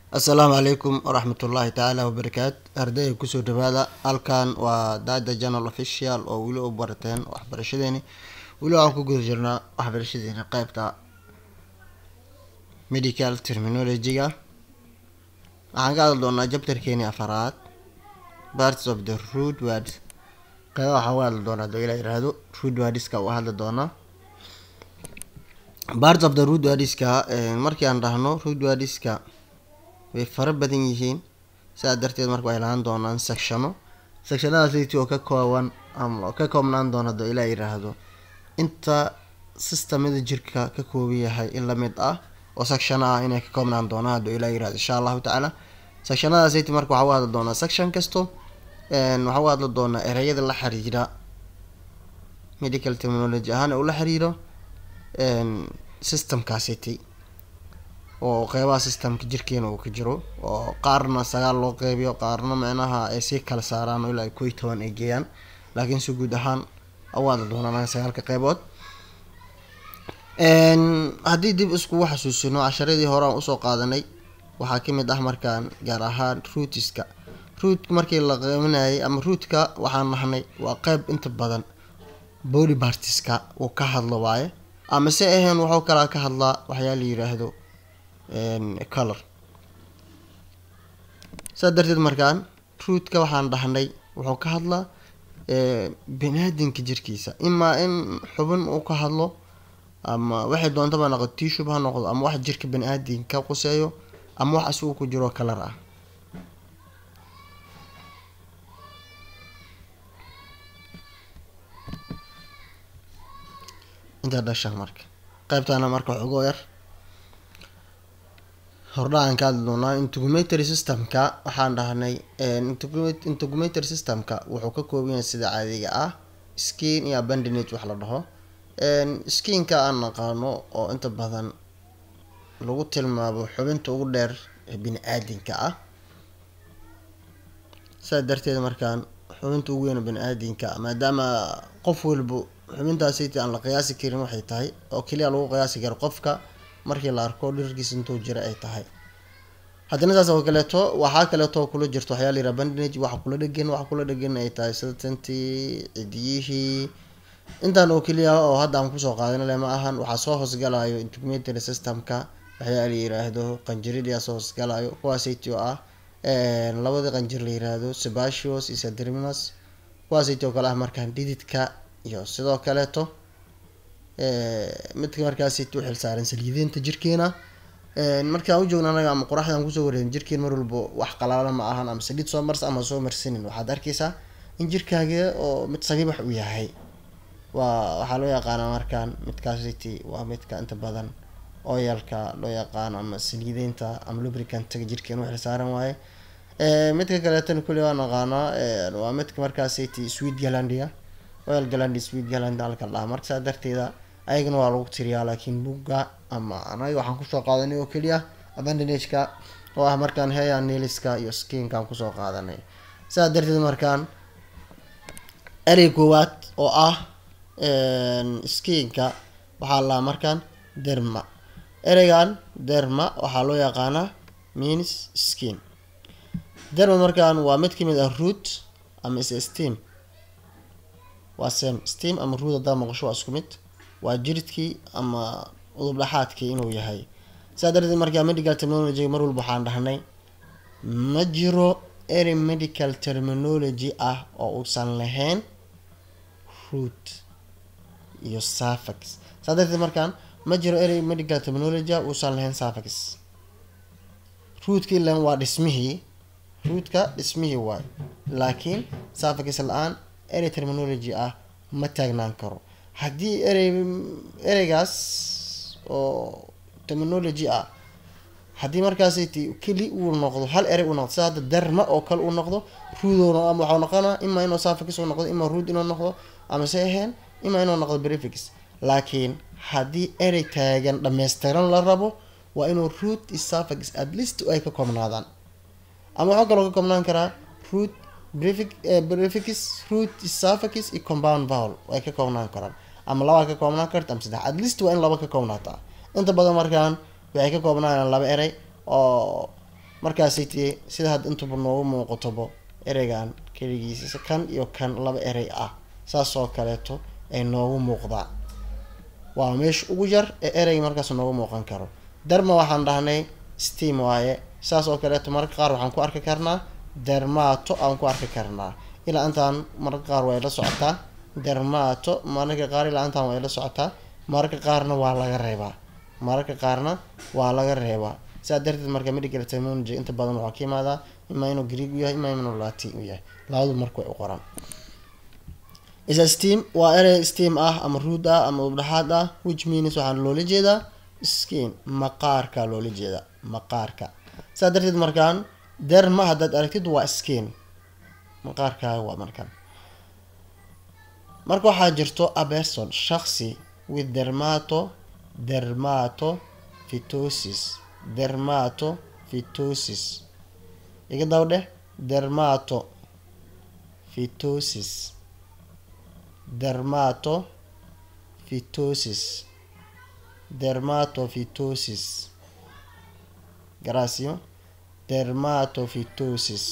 assalaamu calaykum waraxmatullaahi tacaala wabarakaatu ardayga kusoo dhawaada halkan waa dada journal official oo weli u barateen waxbarashadeeni weli waxaan ku guda jirnaa waxbarashadeeni qeybta medical terminology-ga waxaan ka hadli doonaa jabtarkeeni afaraad parts of the root words qeyba waxaan uga hadli doonaa haduu ilaa yiraahdo root wordska u hadli doonaa parts of the root wordska markii aan dhahno root wordska way fara badan yihiin sidaa darteed marka waxay lahaan doonaan sectiono sectionadaasiti oo ka kooban ama ka koobnaan doona haduu ilaa yiraahdo inta systemada jirka ka kooban yahay in lamid ah oo section ah inay ka koobnaan doonaan haduu ilaa yirahdo insha allahu tacaala sectionadaasiti marka waxaa u hadli doonaa section kasto waxaa u hadli doonaa ereyada la xiriira medical terminology ahaan ula xiriiro systemkaasiti oo qeybaha systemka jirkeena uu ka jiro oo qaarna sagaal loo qeybiyo qaarna micnaha ay sii kala saaraan oo ilaa kow iyo toban ay geeyaan laakiin si guud ahaan u hadli doonaan sagaalka qeybood haddii dib iskugu xasuusino casharadii hore aan usoo qaadanay waxaa kamid ah markaan gaar ahaan rootska rootka markii la qeybanayay ama rootka waxaan nahnay waa qeyb inta badan body partiska uu ka hadlo waaye ama se ahayn wuxuu kalaa ka hadlaa waxyaa la yiraahdo color saa darteed markaan rootka waxaan dhahnay wuxuu ka hadlaa baniaadamka jirkiisa imaa in xubin uu ka hadlo ama waxay doontaba noqdo tishub ha noqdo ama wax jirka bani-aadamka quseeyo ama wax asigu ku jiro kalar ah intaa dhasha marka qeybtaana marka xogoo yar hordhacan ka hadli doonaa integumentary systemka waxaan dhahnay integumentary systemka wuxuu ka kooban yahay sida caadiga ah skin iyo abandinage wax la dhaho skinka aan naqaano oo inta badan lagu tilmaamo xubinta ugu dheer ee bini-aadinka ah saa darteed markaan xubinta ugu weyn bani-aadinka maadaama qof walba xubintaasiti aan la qiyaasi karin waxay tahay oo keliya lagu qiyaasi karo qofka markii la arko dhirkiisa intuu jira ay tahay haddana saas oo kaleeto waxaa kaleeto kula jirto waxyaa layiraha bandinage waxa kula dhegan waxa kula dhegan ay tahay sida tantii cidiyihii intaan oo keliya oo hadda aan kusoo qaadanale ma ahan waxaa soo hoosgalayo integumentary systemka waxyaa la yiraahdo qanjiridaa soo hoosgalayo kuwaasiti oo ah labadii qanjir la yiraahdo sebacios iyo sadriminus kuwaasiti oo kale ah markaan dhididka iyo sidoo kaleeto midka markaasiti u xilsaaran saliideynta jirkeena markaan ujoogna anaga ama qoraxdaan kusoo wareegin jirkeen mar walba wax qalaala ma ahan ama saliid soo mars ama soo marsanin waxaad arkeysaa in jirkaaga oo mid sabiibax u yahay waa waxaa loo yaqaanaa markaan midkaasiti waa midka inta badan oyalka loo yaqaano ama saliideynta ama lubricantaga jirkeen u xilsaaran waaye midka kaleetana kulli waa naqaanaa waa midka markaasiti sweet galandiga oil galandi sweet galandi halka dhaha marka saa darteeda ayagana waa lagu tiriyaa laakiin buga ama anaga waxaan kusoo qaadanay oo keliya abandinageka oo ah markaan heya niliska iyo skinkaan kusoo qaadanay saa darteed markaan erey koowaad oo ah skinka waxaa lahaa markaan derma ereygan derma waxaa loo yaqaanaa means skin derma markaan waa mid kamid ah root ama is steam waa sem steam ama root hadaa maqasho waa isku mid waa jiridkii ama udub dhaxaadkii inuu yahay saa darteed markaa medical terminology mar walba waxaan dhahnay ma jiro erey medical terminology ah oo uusan lahayn root iyo suffix saa darteed markaan ma jiro erey medical terminology ah uusan lahayn suffix rootkii lan waa dhismihii rootka dhismihii waay laakiin suffix la-aan erey terminology ah ma taagnaan karo haddii erey ereygaas oo terminology ah haddii markaasiti keli uu noqdo hal erey uu noqdo sida hadda derma oo kale uu noqdo ruudoona ama waxau noqonaa imaa inuu suffix uu noqdo imaa ruud inuu noqdo ama se ahayn imaa inuu noqdo prefix laakiin haddii erey taagan dhammaystiran la rabo waa inuu root iyo suffix at least ay ka koobnaadaan ama waxaa kaloo ka koobnaan karaa root prefix root suffix iyo compound vowel ay ka koobnaan karaan ama labaa ka koobnaan karta ama saddex at least waa in laba ka koobnaataa inta badan markaan waxay ka koobnaayaan laba erey oo markaasi ti sida hadda intuba noogu muuqatobo ereygan keligiisa kan iyo kan laba erey ah saas oo kaleeto ay noogu muuqdaa waa meesha ugu yar ee ereyga markaas noogu muuqan karo derma waxaan dhahnay steam waaye saas oo kaleeto mararka qaar waxaan ku arki karnaa dermato aan ku arki karnaa ilaa intaan mararka qaar way la socotaa dermato mararka qaar ilaa intaan way la socotaa mararka qaarna waa laga reebaa mararka qaarna waa laga reebaa sidaa darteed marka medical terminology inta badan waxaa ka imaadaa imaa inuu greeg u yahay imaa inuu latin u yahay labadu marka way u qoran isa steam waa erey steam ah ama ruud ah ama ubdhaxaad ah which means waxaan loola jeedaa skin maqaarka loola jeedaa maqaarka sidaa darteed markaan derma haddaad aragtid waa skin maqaarkaaga waa markan marka waxaa jirto a person shaksi with dermato dermato phytosis dermato phytosis iga daba dheh dermato phytosis dermato phytosis dermatophytosis gracio dermatophytosis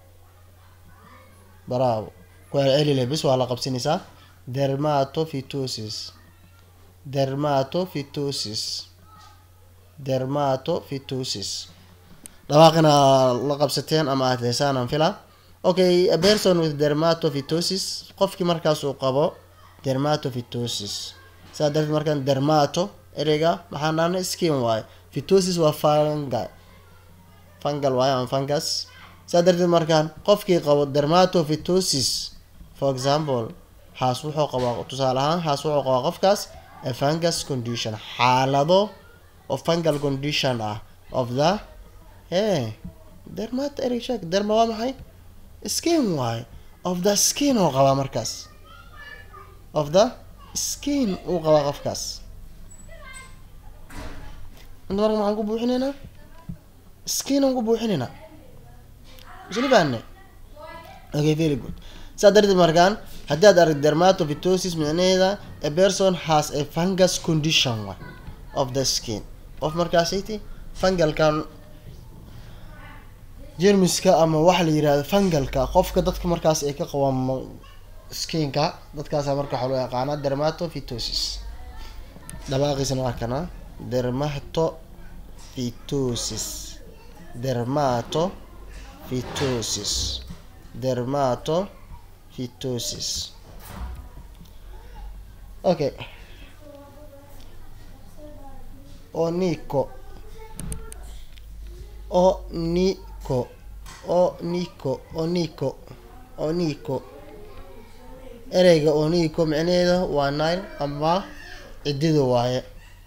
bravo ku celcelile bis waa la qabsanaysaa dermatophytosis dermatophytosis dermatophytosis dhawaaqina la qabsateen ama aad heesaan aan filaa okay a person with dermatophytosis qofkii markaas uu qabo dermatophytosis saa darteed markaan dermato ereyga maxaan dhahnay skin waaye phytosis waa fungi fungal waaye ama fungus saa darteed markaan qofkii qabo dermatophytosis for example haas wuxuu qabaa tusaale ahaan haas wuxuu qabaa qofkaas a fungus condition xaalado oo fungal condition ah of the hey dermato erey sheeg derma waa maxay skin waaye of the skin oo qabaa markaas of the skin uu qabaa qofkaas inta marka maxaan ku buuxinaynaa skin aan ku buuxinaynaa isla fahanay okay very good saa darteed markaan haddii aad arag dermatophytosis micnaheeda a person has a fungus condition wa of the skin qof markaasiti fungalkan jermiska ama waxa la yirahdo fungalka qofka dadka markaas ay ka qabaan skinka dadkaasa marka waxaa loo yaqaanaa dermatophytosis dhawaaqiisana waa kana dermatophytosis dermatophytosis dermatophytosis okay onico onico onico onico onico ereyga onico micnaheeda waa nile ama cidida waaye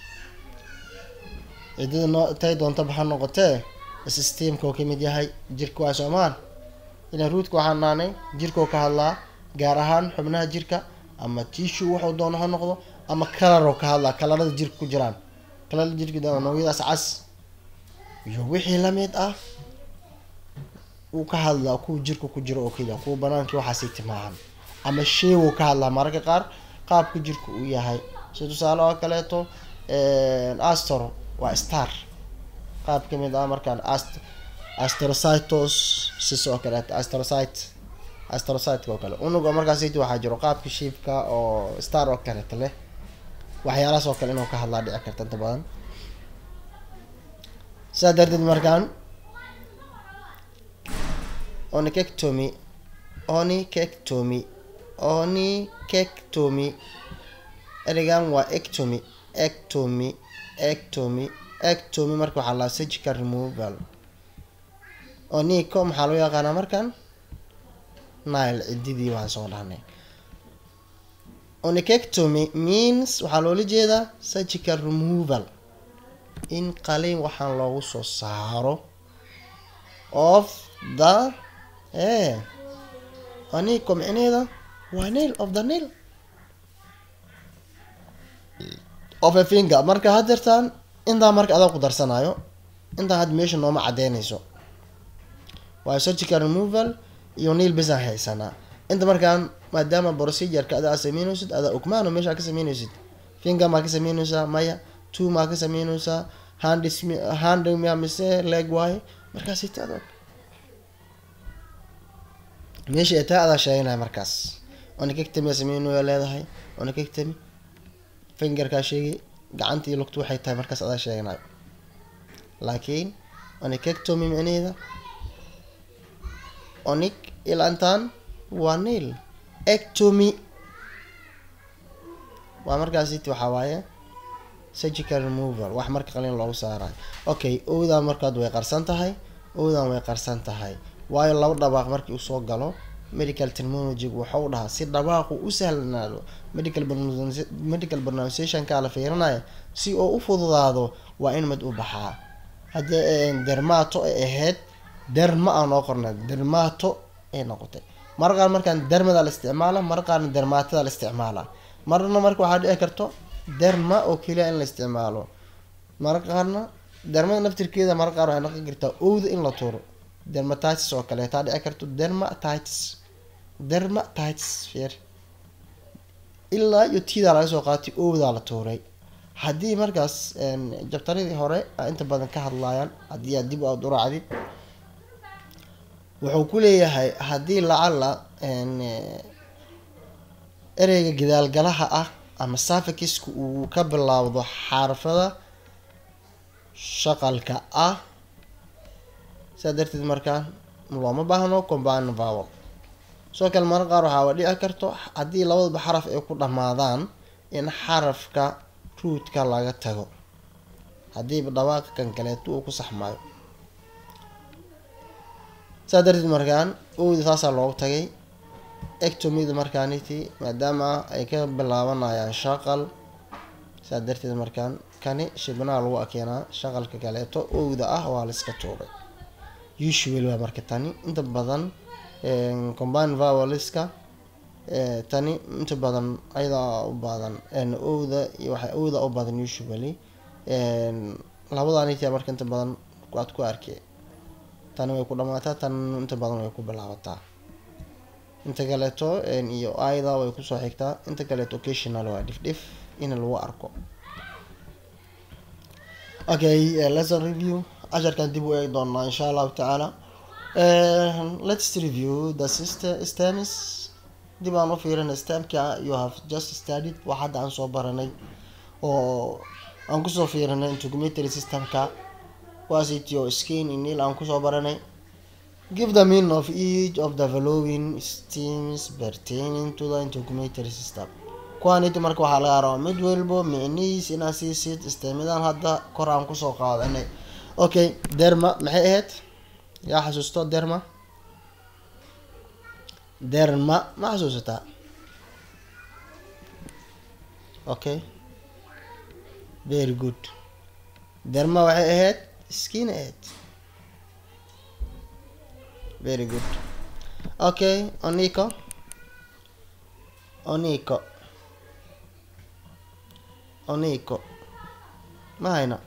cidida noo tay doonta baxa noqotee systemka oo kamid yahay jirka waa soomaan ilan ruudka waxaan naanay jirkao ka hadlaa gaar ahaan xubnaha jirka ama tishu wuxuu doono ha noqdo ama kalaroo ka hadlaa kalarada jirka ku jiraan kalarada jirka noocyadaas cas iyo wixii lamid ah uu ka hadlaa kuwa jirka ku jiro oo keliya kuwa banaankii waxaasay timaahan ama sheewuu ka hadlaa mararka qaar qaabka jirka uu yahay si tusaale oo kaleeto astor waa star qaab kamid ah markaan ast astrocytos sis oo kaleeto astrocyte astrocytka oo kale unuga markaasiti waxaa jiro qaabka shiibka oo star oo kaleeto leh waxyaalahaas oo kale inuu ka hadlaa dhici karta inta badan sidaa darteed markaan onicectomy onicectomy onicectomy ereygan waa ectomy ectomy ectomy ectomy marka waxaa laa surgical removal onico maxaa loo yaqaanaa markan nile cididii waan soo dhahnay onicectomy means waxaa loola jeedaa surgical removal in qaliin waxaan loogu soo saaro of the e onico micneheeda waa nail of the nail of a finger marka hadeertaan intaa marka adaa ku darsanayo intaa hadda meesha nooma cadeynayso waayo surgical removal iyo nail besaan haysanaa inta markaan maadaama procedureka adaa sameynaysid adaa ogmaano meesha ka sameynaysid finger maa ka sameynaysaa maya two maa ka sameynaysaa hand hand mise leg waaye markaasi ta adoog meesha ay taa adaa sheeganaya markaas onakegtami sameynaya leedahay onakegtami fingerkaa sheegay gacanta iyo lugtu waxay tahay markaas adaa sheeganayo laakiin onakegtomi micnaheeda onig ilantaan waa nail ectomy waa markaasiti waxaa waaye surgical removal wax marka qalin loogu saarayo okay owdan markaad way qarsan tahay owdan way qarsan tahay waayo laba dhabaaq markii uu soo galo medical terminology waxau dhahaa si dhabaaqu u sahlanaado medical medical pronunciationka la fiirinaya si oo u fududaado waa in mid u baxaa haddii dermato ay ahayd derma aan noo qornay dermato ay noqotay mar qaar markaan dermada la isticmaala mar qaarna dermatada la isticmaala marna marka waxaa dhici karto derma oo keliya in la isticmaalo mar qaarna dermada naftirkeeda mar qaar waxay noqon kartaa owda in la tuuro dermatitis oo kale taa dhici karto dermatitis dermatitis feer ilaa iyo tidaa laga soo qaatay owdaa la tuuray haddii markaas jabtaradii hore inta badan ka hadlayaan haddii aad dib aad u raacdid wuxuu ku leeyahay haddii lacala ereyga gadaalgalaha ah ama safikiska uu ka bilaawdo xaarfada shaqalka ah sidaa darteed markaa looma baahno combine vowel sidoo kale marar qaar waxaaba dhici karto haddii labadaba xaraf ay ku dhammaadaan in xarafka ruudka laga tago haddiiba dhawaaqa kan kaleeto uu ku saxmaayo saa darteed markaan owda saasaa loogu tagay ectomida markaaniti maadaama ay ka bilaabanayaan shaqal saa darteed markaan kani shibnaha lagu akeenaa shaqalka kaleeto owda ah waa la iska tuuray usual waa marka tani inta badan combine voweliska tani inta badan ayadaa u badan owda iyo waxay owda u badan usually labadanita marka inta badan aad ku arkay tani way ku dhamaataa tan inta badan way ku bilaabataa inta kaleeto iyo ayda way kusoo xigtaa inta kaleeto occasional waa dhif dhif in lagu arko okay uh, lesson review casharkan dib u eegi doonaa insha allahu tacaala let's review the sister stems dib aan u fiirina stemka you have just studied wax hadda aan soo baranay oo aan kusoo fiirinay integumentary systemka wasityo skin inil aan kusoo baranay give the meaning of each of the following stems pertaining to the integumentary system kuwaaniti marka waxaa laga rabaa mid walbo micnihiis inaad siisid stemidan hadda kor aan kusoo qaadanay okay derma maxay ahayd yaa xasuusto derma derma ma xasuusataa okay very good derma waxay ahayd skin ahayd very good okay onico onico onico ma hayna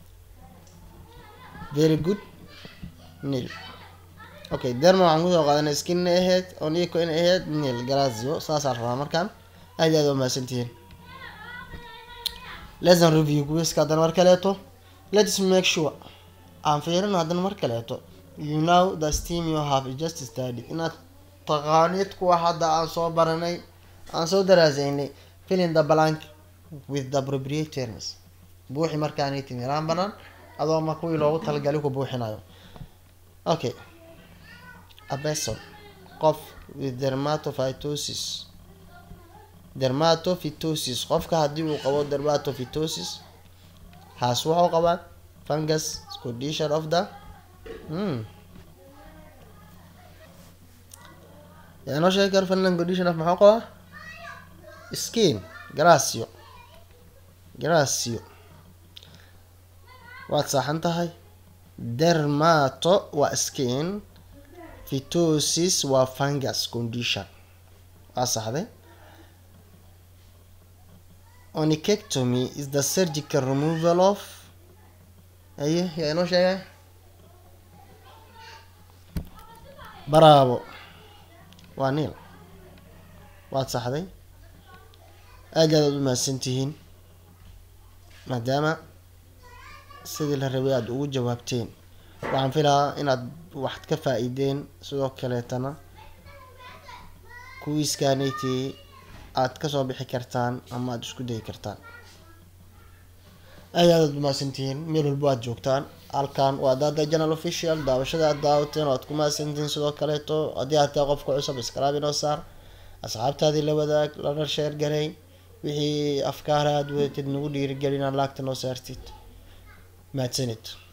very good nil okay derma waxaan kusoo qaadanay skin inay ahayd onico inay ahayd nil grazio saasaan rabaa markaan aad aad u mahadsantihiin lesson review kuwiska haddana mar kaleeto let's make sure aan fiirino haddana mar kaleeto you know the steam you have just studied inaad taqaanid kuwa hadda aan soo baranay aan soo daraasaynay filling the blank with the appropriate terms buuxi markaanay timiraan banaan adoo ma kuwii loogu talagalay ku buuxinayo okay a person qof with dermatophytosis dermatophytosis qofka haddii uu qabo dermatophytosis haas wuxuu qabaa fungus condition of the hmm. yaa noo sheegi karo fungus condition of maxuu qabaa skin gracio gracio waad saaxan tahay dermato waa skin phytosis waa fungus condition waa saxday onicectomy is the surgical removal of aye yaa inoo sheegay bravo waa niil waad saxday aad aad aad u mahadsan tihiin maadaama sidii la rabay aada ugu jawaabteen waxaan filaa inaad wax ka faa-iideen sidoo kaleetana kuwiiskaniti aad kasoo bixi kartaan ama aada isku dayi kartaan aad aad umahadsantihiin meel walbo aad joogtaan halkan waa dada janal official daawashada aad daawateen oo aad ku mahadsantihiin sidoo kaleeto haddii aad tahay qofka cusub iskalaab inoo saar asxaabtaadii la wadaag lana sheer garay wixii afkaara aad wadatid nagu dhiirigelin aan laagta noo saartid mahadsanid